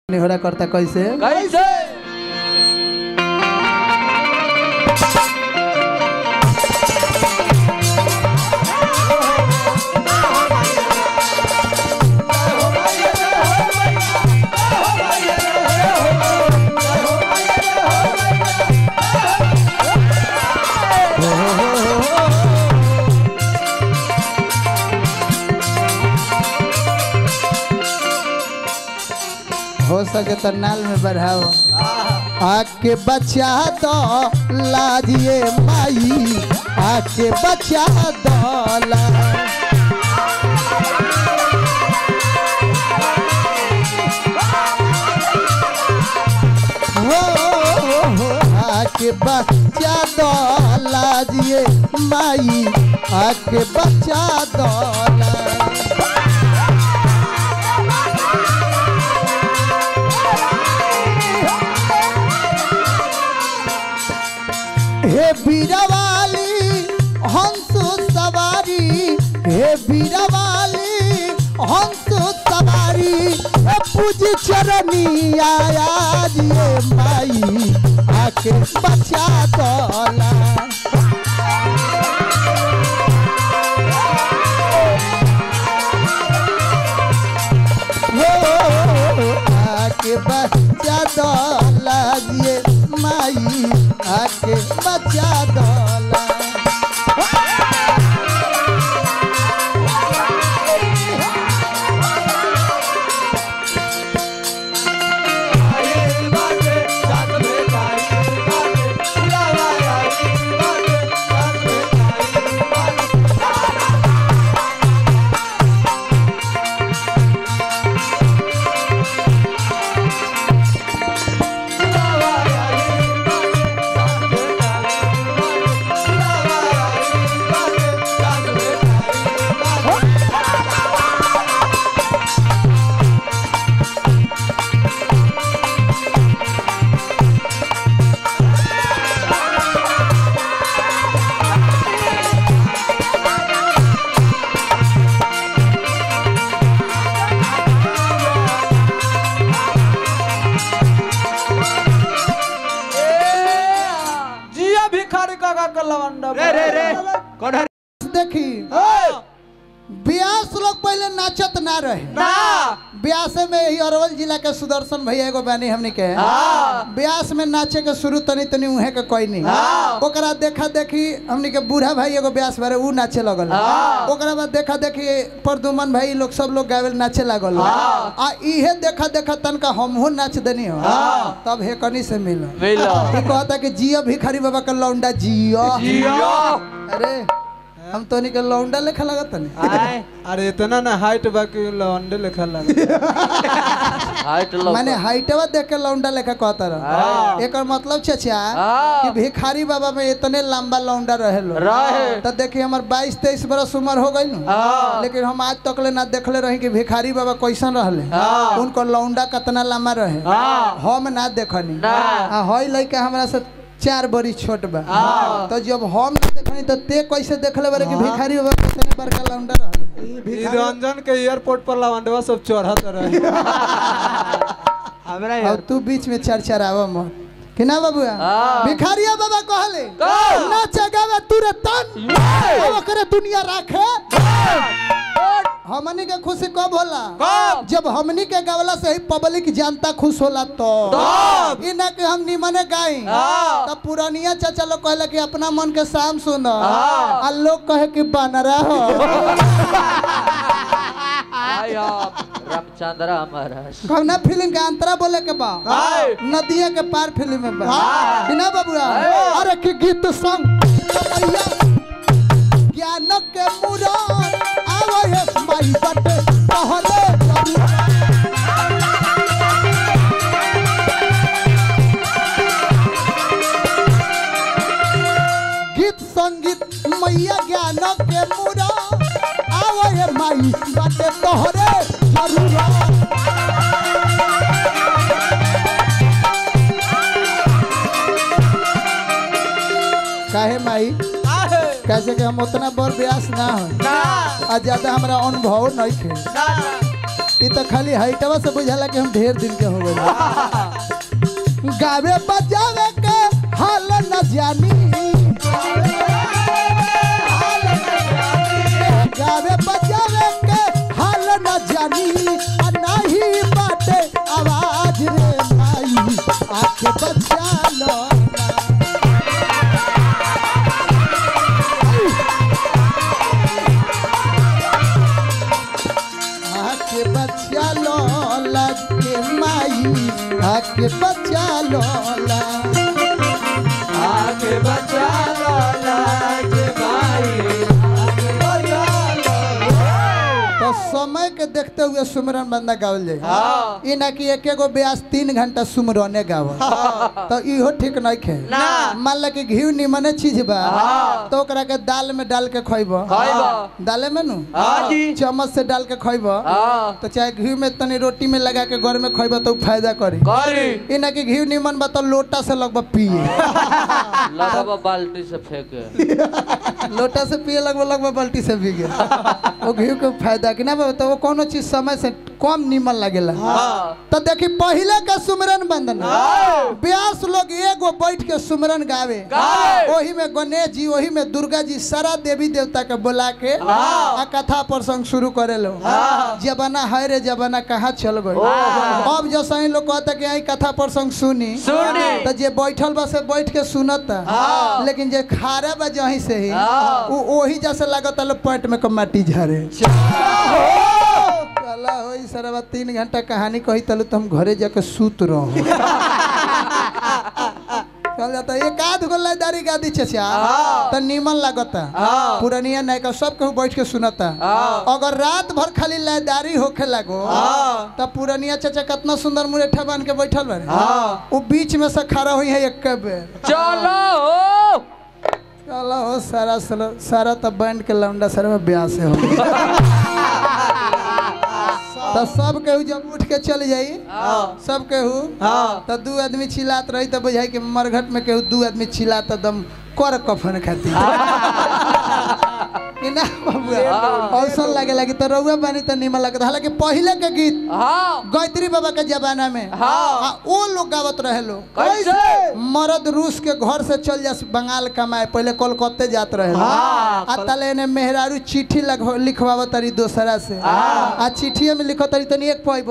निहोरा करता कैसे कैसे हो सके तो नाल में बढ़ाओ आके बचा दो लाजिए माई आके बचा दो ला हो हो, आके बचा दो लाजिए माई आके बचा दो ला हे बीरवाली हंस सवारी हे बीरवाली हंस सवारी हे पूज चरनी आया दिए माई आके बचा दला हो आके बचा दला दिए माई आके बचा दला जिया भिखारी काका का लवंडा रे रे रे कोढ़ा देखी ब्यास लोग पहले नाचत ना रहे ना ब्यास में ही अरवल जिला के सुदर्शन भैया एगो बानी हमनी के हाँ। ब्यास में नाचे के शुरू तनी तनी उहे के कोई नहीं हाँ। ओकरा देखा देखी हमनी के बूढ़ा भाई एगो ब्यास बारे ऊ नाचे लगल हाँ। ओकरा बाद देखा देखी प्रदुमन भाई लोग सब लोग गावे नाचे लागल हाँ। आ इहे देखा देखा तनका हमहू नाच देनी हो हाँ। तब हे कनी से मिल मिलो ई कहता कि जियो भिखारी बाबा का लौंडा जियो जियो अरे हम तोनी के लौंडा लेखा लगत नहीं आए अरे इतना ना हाइट बाकी लौंडे लिखा लगा हाइट लो माने हाइटवा देख के लौंडा लेखा कहता हाँ। रह एकर मतलब चाचा हाँ। कि भिखारी बाबा में इतने लंबा लौंडा रहे लो रहे। तो देखिए हमर 22 23 बरस उम्र हो गई हाँ। लेकिन हम आज तक ले ना देखले रही कि भिखारी बाबा कैसन रहले हाँ। उनको लौंडा कितना लंबा रहे हाँ। हम ना देखनी ना। आ हई लइका हमरा से चार बड़ी छोट बा हाँ। तो जब हम ना देखनी तो ते कैसे देखले बारे कि भिखारी बाबा कितने बड़का लौंडा रहले ई रंजन के एयरपोर्ट पर लवंडवा सब चढ़त रहे हमरा अब यार तू बीच में चरचरावा मत कि ना बाबुआ हाँ। भिखारिया बाबा कहले कहो। ना जगावे तुरे तन अब ओकरे दुनिया राखे हमनी के खुशी कब होला कब? जब हमनी के गावला से ही पब्लिक जनता खुश होला तो तब। ई ना कि हम निमने गाई हाँ। तब पुरानिया चाचा लोग कहले कि अपना मन के शाम सुनो हाँ। आ लोग कहे कि बनरा हो आई आप रामचंद्र महाराज कौना फिल्म के अंतरा बोले के बा हाय। नदिया के पार फिल्म में बा हाँ। कि ना बाबुआ हाय। अरे कि गीत संग मैया ज्ञान के मुराद आवे माई बटे कहले जरूर गीत संगीत मैया ज्ञान के मुराद आवे माई बटे तोहरे जरूर काहे माई आहे कैसे कि हम उतना बड़ ब्यास ना हो ना आ ज्यादा हमारा अनुभव नहीं थे ना ई तो खाली हाइटवा से बुझाला कि हम ढेर दिन के हो गए गावे बजावे के हाल न जानी गावे बजावे के हाल न जानी आ नाही बाटे आवाज रे माई आके बचा लो आके बचा लो लगे माई आके बचा लो ला आगे बचा लो लाज भाई तो समय के देखते हुए सुमरन बंदा गावल जाए हाँ ई ना कि एक एगो ब्यास तीन घंटा सुमरने गाव तो इहो ठीक नहीं खे ना। मान ला कि घी निमने चीज बा हाँ। तो ओकरा के दाल में डाल के खइब खइब। दाले में नु हाँ जी चम्मच से डाल के खइब हाँ तो चाहे घी में तनी रोटी में लगा के घर में खइब तो उ फायदा करी करी ई ना कि घी निमन बा तो लोटा से लगभग पिए लगवा बाल्टी से फेंके लोटा से पिए लगभग लगभग बाल्टी से भी गया वो घी के फायदा कि ना बा तो वो कोनो चीज समय से कम निमन लगेला हाँ तो देखी पहले के सुमरन बंदन ब्यास लोग एगो बैठ के सुमरन गावे गावे। ओही में गणेश जी ओही में दुर्गा जी सारा देवी देवता के बुला के आ कथा प्रसंग शुरू करे लो जबाना है रे जबाना कहाँ चल गई अब जो सही लोग कहता कि आई कथा प्रसंग सुनी सुनी तो जे बैठल बा से बैठ के सुनता हाँ। लेकिन जे खारा बा जहीं से ही हाँ। उ ओही जैसे लागत लो पेट में क माटी झारे चला होई सरवा तीन घंटा कहानी कही तलू तो हम घरे जाके सूत रहो चल जाता एक आध गो लयदारी गादी चचा हाँ। तो नीमन लागता हाँ। पुरानिया नायका सब केहू बैठ के सुनता हाँ। अगर रात भर खाली लयदारी होखे लागो हाँ। तब पुरानिया चाचा कितना सुंदर मुरेठा बन के बैठल बारे हाँ। वो बीच में से खड़ा हुई है एक बेर चलो हो चलो हो सारा सारा, सारा तब बैंड के लौंडा सारा में ब्याह से हो तो सब केहू जब उठ के चल जाई हाँ सब केहू हाँ। तो दू आदमी चिल्लात रही तो बुझाई कि मरघट में केहू दू आदमी चिल्लात दम कर कफन खाती कि ना बबुआ ऐसा लगे लगी तो रउआ बानी तो निमन लगता हालांकि पहले के गीत हाँ गायत्री बाबा के जमाना में हाँ। आ, वो लोग गावत रहे लोग कैसे? मर्द रूस के घर से चल जा बंगाल कमाए पहले कोलकाते जात रहे हाँ, आ तले ने मेहरारू चिट्ठी लग- लिखवाव तरी दोसरा से हाँ। आ चिट्ठिया में लिखो तरी तनी एक पाइब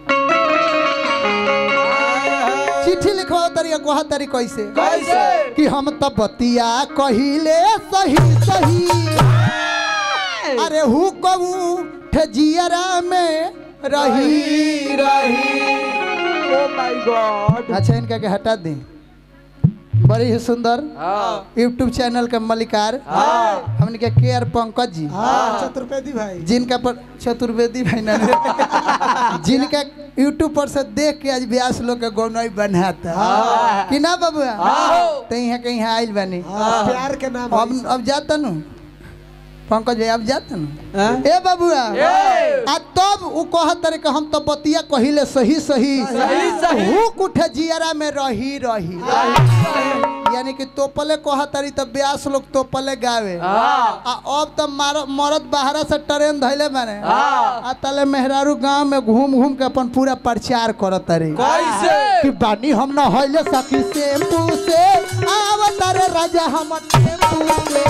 चिट्ठी लिखवाव तरी कहा तरी कैसे कैसे? कि हम तो बतिया कहिले सही सही अरे हु कबू ठजियरा में रही रही ओ माय गॉड अच्छा इनका के हटा दी बड़ी ही सुंदर हाँ यूट्यूब चैनल के मलिकार हाँ। हमने के के आर पंकज जी चतुर्वेदी भाई जिनका पर चतुर्वेदी भाई ना जिनका यूट्यूब पर से देख के आज व्यास लोग के गौनई बनाता हाँ। कि ना बबुआ हाँ। तो यहाँ कहीं आइल बनी प्यार के नाम अब अब जाता नु पंकज भाई अब जाता नु हाँ? ए बबुआ ए। आ तब उ कहत रे कि हम तो बतिया कहिले सही सही सही सही। हुक उठे जियरा में रही रही यानी कि तोपले कहत रही तो ब्यास लोग तोपले गावे हाँ आ अब तो मारो मरद बाहरा से ट्रेन धैले बाने हाँ। आ तले मेहरारू गांव में घूम घूम के अपन पूरा प्रचार करत रही कैसे कि बानी हम न हइले सखी टेम्पू से आवत रे राजा हम टेम्पू से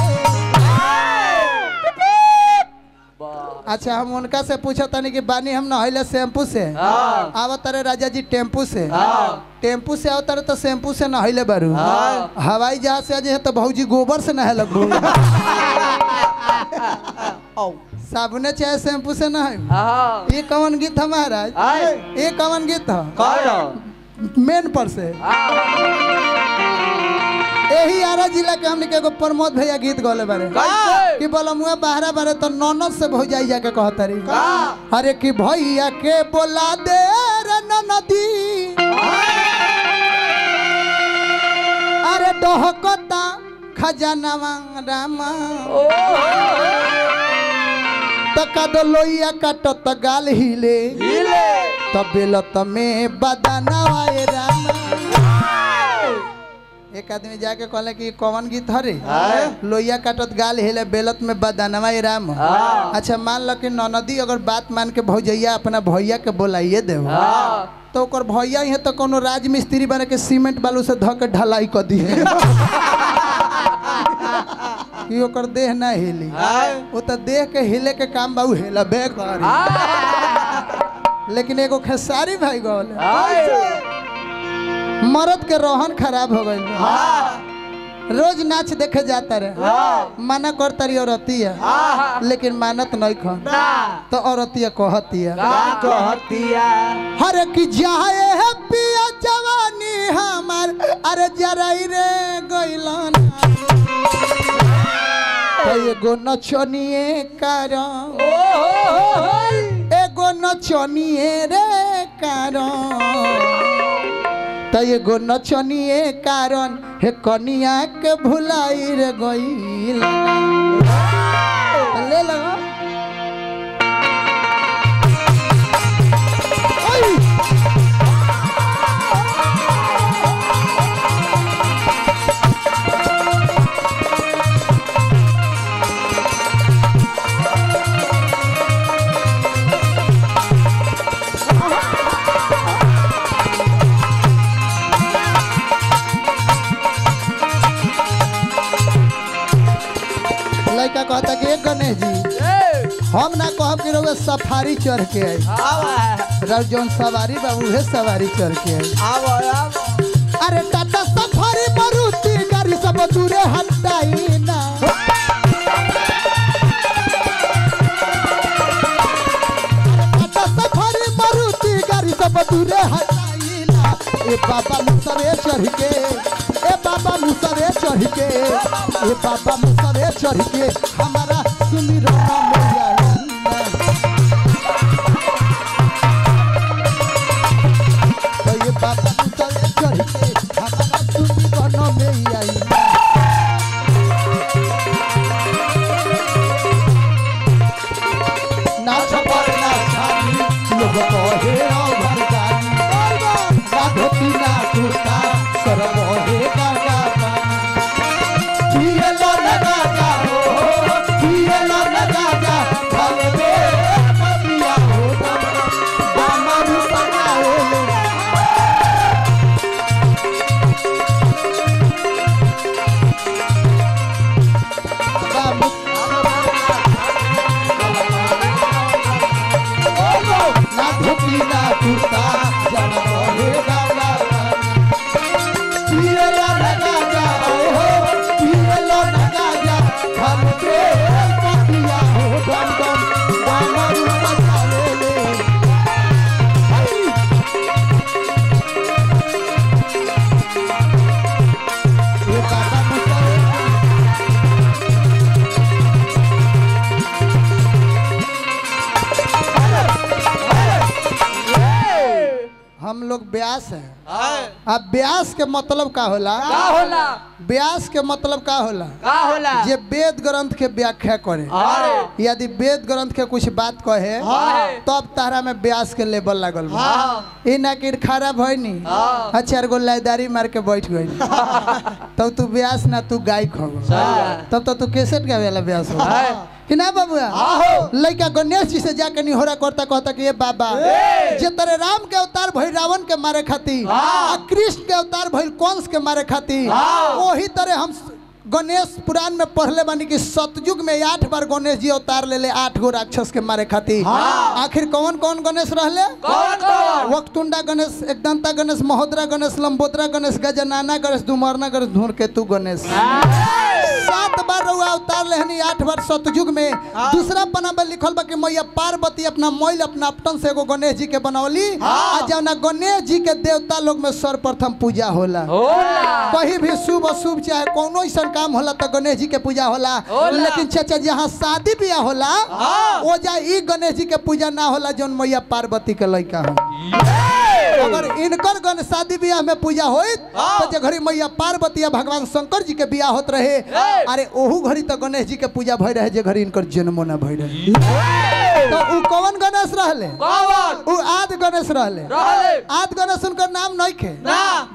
वाह। अच्छा हम उनका से पूछा तनी कि बानी हम न हइले शैम्पू से हाँ आवत रे राजा जी टेम्पू से हाँ। टेम्पू से आवत रे तो शैम्पू से न हइले बारू हाँ। हवाई जहाज से अजे है तो भौजी गोबर से नहे लगबू साबुने चाहे शैम्पू से न है हाँ ये कौन गीत है महाराज आए। ये कौन गीत है कौन मेन पर से हाँ यही आरा जिला के हमने के एगो प्रमोद भैया गीत गौले बारे कैसे कि बोलमुआ बाहरा बारे तो ननद से भौजाई जाके कहतरी का? अरे कि भैया के बोला दे रे ननदी अरे डहकता खजानवा रामा ओ तो कदो लोइया काटत गाल हिले हिले तब बेलत में बदनवा ए रामा एक आदमी जाके कहले कि कौन गीत हरे लोहिया काटत गाल हिले बेलत में बदनवा ही राम अच्छा मान लो कि ननदी अगर बात मान के भौजैया अपना भैया के बोलाइए दे तो ओकर भैया ही तो कोनो राज मिस्त्री बने के सीमेंट बालू से धऽ के ढलाई कर दी है कि ओकर देह ना हिली वो तो देह के हिले के काम बाबू हिलबे करी लेकिन एगो खेसारी भाई गौल मर्द के रोहन खराब हो गई रोज नाच देखे जाता रहे मना करता रही औरतिया लेकिन मानत नहीं खन तो औरतिया कहतिया कहतिया हर की जाए है पिया जवानी हमार अरे जराई रे गइलन तो एगो नचनिए कारण एगो नचनिए रे कारण तो एगो नचनिए कारण हे कनिया के भुलाई रे गइल ले लो ओई! लड़का कहता कि "ए गणेश जी हम ना कहब कि रउआ सफारी चढ़ के आई रउ जौन सवारी बा उहे सवारी चढ़ के आई अरे टाटा सफारी मारुति गाड़ी सब दूरे हटाई ना टाटा सफारी मारुति गाड़ी सब दूरे हटाई ना ए बाबा मुसरे चढ़ के ए बाबा मुसरे चढ़ के ए बाबा मुसरे चढ़ के हमारा सुमिरन में आई ना तो ये बाबा मुसरे चढ़ के हमारा सुमिरन में आई ना नाच पर नाचानी लोग कहे अभर जानी ना धोती ना कुर्ता सर बहे गागा पिए लो ना गागा हो पिए लो ना गागा भल दे पपिया हो दामरू सगाए बाबू ना धोती ना कुर्ता जन बहे गागा पिए लो ना गागा हो पिए लो ना गागा भल दे पपिया हो दम दम दामरू सगाए ले ये बाबा मुसरे हम लोग ब्यास हैं अब ब्यास के मतलब का होला का होला ब्यास के मतलब का होला का होला जे वेद ग्रंथ के व्याख्या करे अरे यदि वेद ग्रंथ के कुछ बात कहे हाँ। तब तारा में ब्यास के लेवल लागल बा। हाँ। ई ना कि खराब है नी हाँ। अच्छा गो लाइदारी मार के बैठ गई तब तू ब्यास ना तू गायक हो तब तो तू कैसेट गावे वाला ब्यास हो हाँ। कि ना बाबुआ आहो। लड़का गणेश जी से जाके निहोरा करता कहता कि ये बाबा जे तेरे राम के अवतार भइल रावण के मारे खातिर हाँ। आ कृष्ण के अवतार भइल कंस के मारे खातिर हाँ। वही तरह हम गणेश पुराण में पढ़ले बानी कि सतयुग में आठ बार गणेश जी अवतार ले ले आठ गो राक्षस के मारे खातिर हाँ। आखिर कौन कौन गणेश रहले कौन कौन वक्तुंडा गणेश एकदंता गणेश महोदरा गणेश लंबोदरा गणेश गजनाना गणेश धुमरना गणेश धूमकेतु गणेश सात बार रउआ अवतार लेहनी आठ बार सतयुग में दूसरा पन्ना में लिखल बा कि मैया पार्वती अपना मोइल अपना अपटन से एगो गणेश जी के बनौली आ जौना गणेश जी के देवता लोग में सर्वप्रथम पूजा होला होला कहीं भी शुभ अशुभ चाहे कोनो ऐसा काम होला तो गणेश जी के पूजा होला होला। लेकिन चाचा जहाँ शादी ब्याह होला हाँ। वो जा ई गणेश जी के पूजा ना होला जौन मैया पार्वती के लड़का हो अगर इनकर गण शादी ब्याह में पूजा होइत हाँ। तो जे घड़ी मैया पार्वती या भगवान शंकर जी के ब्याह होत रहे ए। अरे ओहू घड़ी तो गणेश जी के पूजा भई रहे जे घड़ी इनकर जन्मो ना भई रहे तो उ कौन गणेश रहले कौन उ आद गणेश रहले रहले आद गणेश उनकर नाम नहीं खे ना।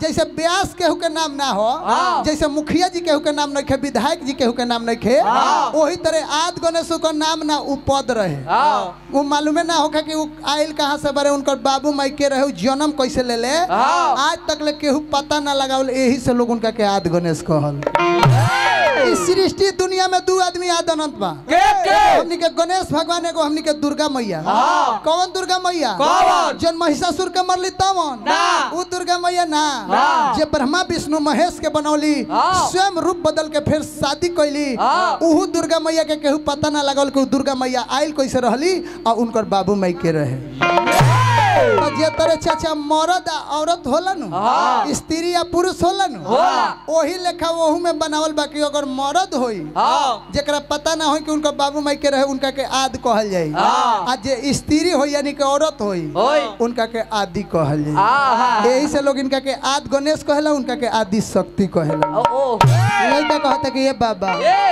जैसे ब्यास केहू के नाम ना हो जैसे मुखिया जी केहू के नाम नहीं खे विधायक जी केहू के नाम नहीं खे वही तरह आद गणेश का नाम ना उ पद रहे वो मालूमे ना होगा कि वो आयल कहाँ से बरे उनकर बाबू माई के रहे उ जन्म कैसे ले ले आज तक ले केहू पता ना लगावल यही से लोग उनका के आद गणेश कहल इस सृष्टि दुनिया में दू आदमी आद अनंत बा के के हमनी के गणेश भगवान एगो हमनी के दुर्गा मैया हाँ। कौन दुर्गा मैया कौन? जन महिषासुर के मरली तवन ना। उ दुर्गा मैया ना ना। जे ब्रह्मा विष्णु महेश के बनौली हाँ। स्वयं रूप बदल के फिर शादी कैली हाँ। उहू दुर्गा मैया के केहू पता ना लगल कि उ दुर्गा मैया आयल कैसे रहली और उनकर बाबू माई के रहे तो जे तरह चाचा मर्द आ औरत होला नु हाँ। स्त्री या पुरुष होला नु होला। ओही लेखा ओहू में बनावल बा कि अगर मर्द होई हाँ जेकरा पता ना हो कि उनका बाबू माई के रहे उनका के आद कहल जाई हाँ। आ जे स्त्री हो यानी कि औरत होई होई। उनका के आदि कहल जाई आहा यही से लोग इनका के आद गणेश कहेला उनका के आदि शक्ति कहेला ओ ओ लड़का कहता कि ये बाबा ए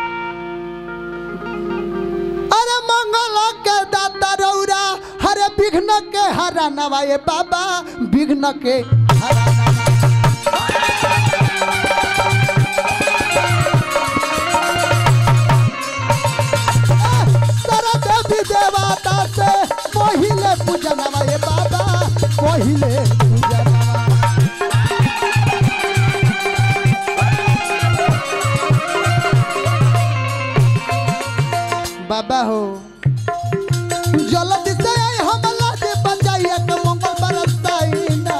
अरे मंगल के दाता रौरा हरे विघ्न के हरा नवा ये बाबा विघ्न के हरा नवा। सारा देवी देवता से पहिले पूजनवा ये बाबा पहिले पूजनवा बाबा हो जल्दी से आई हमला दे बचाइए के मंगल बरसाई ना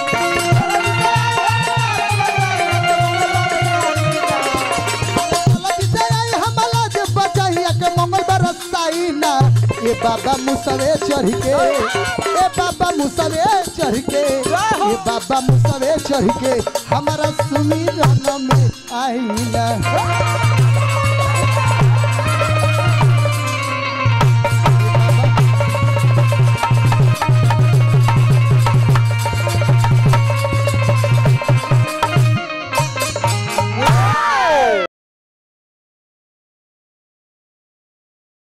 जल्दी से आई हमला दे बचाइए के मंगल बरसाई ना ये बाबा मुसवे चढ़ के ए बाबा मुसवे चढ़ के ये बाबा मुसवे चढ़ के हमारा सुमिरन में आई ना